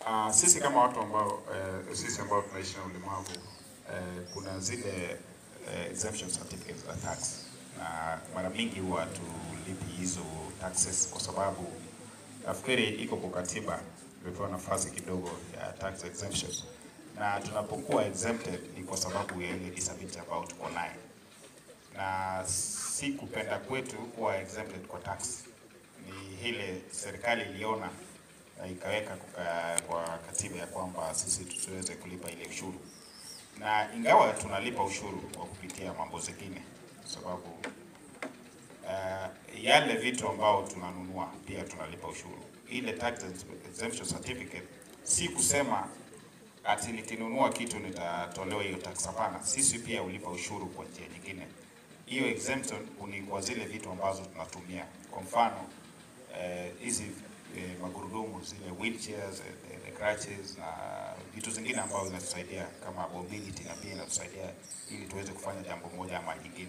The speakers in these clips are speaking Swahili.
Uh, sisi kama watu ambao eh, sisi ambao tunaishi na ulemavu eh, kuna zile eh, exemption certificates za tax na mara mingi huwa tulipi hizo taxes kwa sababu nafikiri iko kwa katiba imepewa nafasi kidogo ya tax exemptions, na tunapokuwa exempted ni kwa sababu ya ile disability ambayo tuko nayo, na si kupenda kwetu kuwa exempted kwa tax, ni ile serikali iliona na ikaweka kuka, kwa katiba ya kwamba sisi tusiweze kulipa ile ushuru, na ingawa tunalipa ushuru kwa kupitia mambo zingine, kwa sababu uh, yale vitu ambao tunanunua pia tunalipa ushuru. Ile tax exemption certificate si kusema ati nikinunua kitu nitatolewa hiyo tax. Hapana, sisi pia ulipa ushuru kwa njia nyingine. Hiyo exemption ni kwa zile vitu ambazo tunatumia, kwa mfano hizi eh, eh, magurudumu zile wheelchairs, eh, the crutches na vitu zingine ambavyo zinatusaidia kama mobility na pia inatusaidia ili tuweze kufanya jambo moja ama nyingine.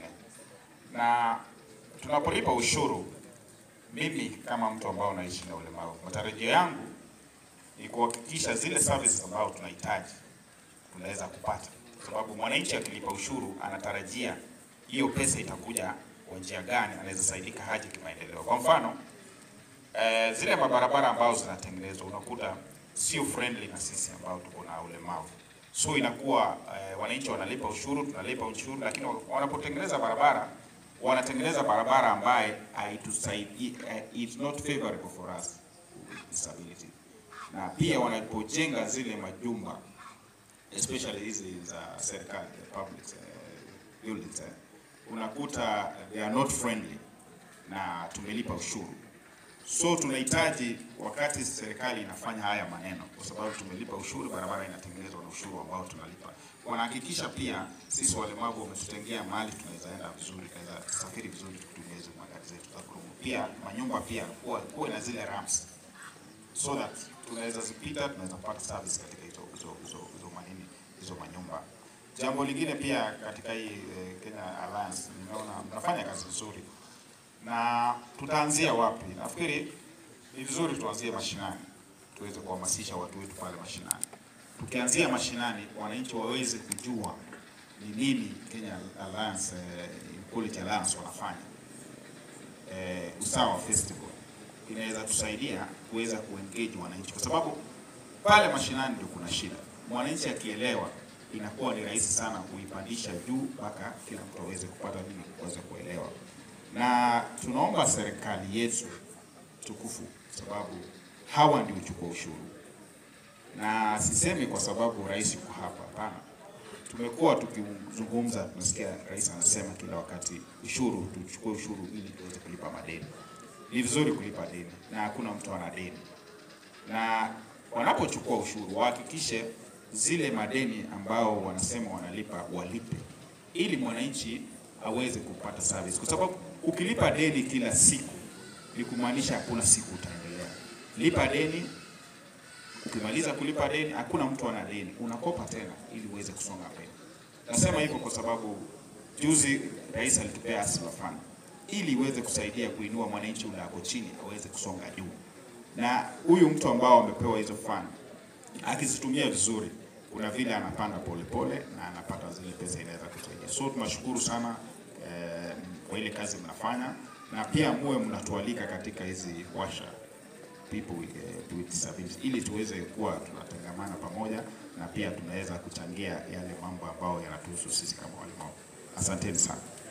Na tunapolipa ushuru, mimi kama mtu ambao naishi na ulemavu, matarajio yangu ni kuhakikisha zile services ambazo tunahitaji tunaweza kupata, kwa sababu mwananchi akilipa ushuru anatarajia hiyo pesa itakuja kwa njia gani, anaweza saidika haji kimaendeleo. Kwa mfano eh, zile mabarabara ambazo zinatengenezwa unakuta sio friendly na sisi ambao tuko na ulemavu, so inakuwa eh, wananchi wanalipa ushuru, tunalipa ushuru, lakini wanapotengeneza barabara wanatengeneza barabara ambaye haitusaidii, eh, it's not favorable for us with disability, na pia wanapojenga zile majumba especially hizi za serikali the public uh, buildings eh, unakuta they are not friendly na tumelipa ushuru. So tunahitaji wakati serikali inafanya haya maneno, kwa sababu tumelipa ushuru, barabara inatengenezwa na ushuru ambao tunalipa, wanahakikisha pia sisi walemavu wametutengea mahali tunaweza enda vizuri, tunaweza safiri vizuri tukitumia hizo magari zetu za gurudumu. Pia manyumba pia kuwa kuwe na zile ramps so that tunaweza zipita, tunaweza kupata service katika hizo hizo hizo hizo manini hizo manyumba. Jambo lingine pia katika hii eh, Kenya Alliance nimeona mnafanya kazi nzuri na tutaanzia wapi? Nafikiri ni vizuri tuanzie mashinani, tuweze kuhamasisha watu wetu pale mashinani. Tukianzia mashinani, wananchi waweze kujua ni nini Kenya Alliance eh, Equality Alliance wanafanya. Eh, Usawa Festival inaweza tusaidia kuweza kuengage wananchi, kwa sababu pale mashinani ndio kuna shida. Mwananchi akielewa, inakuwa ni rahisi sana kuipandisha juu mpaka kila mtu aweze kupata nini, kuweza kuelewa na tunaomba serikali yetu tukufu, sababu hawa ndio uchukua ushuru, na sisemi kwa sababu rais yuko hapa, hapana. Tumekuwa tukizungumza, tunasikia rais anasema kila wakati ushuru, tuchukue ushuru ili tuweze kulipa madeni. Ni vizuri kulipa deni, na hakuna mtu ana deni, na wanapochukua ushuru wahakikishe zile madeni ambao wanasema wanalipa walipe, ili mwananchi aweze kupata service, kwa sababu ukilipa deni kila siku ni kumaanisha hakuna siku utaendelea. Lipa deni, ukimaliza kulipa deni, hakuna mtu ana deni, unakopa tena ili uweze kusonga mbele. Nasema hivyo kwa sababu juzi rais alitupea Hustler Fund ili iweze kusaidia kuinua mwananchi ule ako chini aweze kusonga juu, na huyu mtu ambao amepewa hizo fund akizitumia vizuri, kuna vile anapanda polepole na anapata zile pesa inaweza kusaidia. So tunashukuru sana eh, kwa ile kazi mnafanya na pia muwe mnatualika katika hizi washa people with, uh, with disabilities ili tuweze kuwa tunatangamana pamoja na pia tunaweza kuchangia yale mambo ambayo yanatuhusu sisi kama walemavu. Asanteni sana.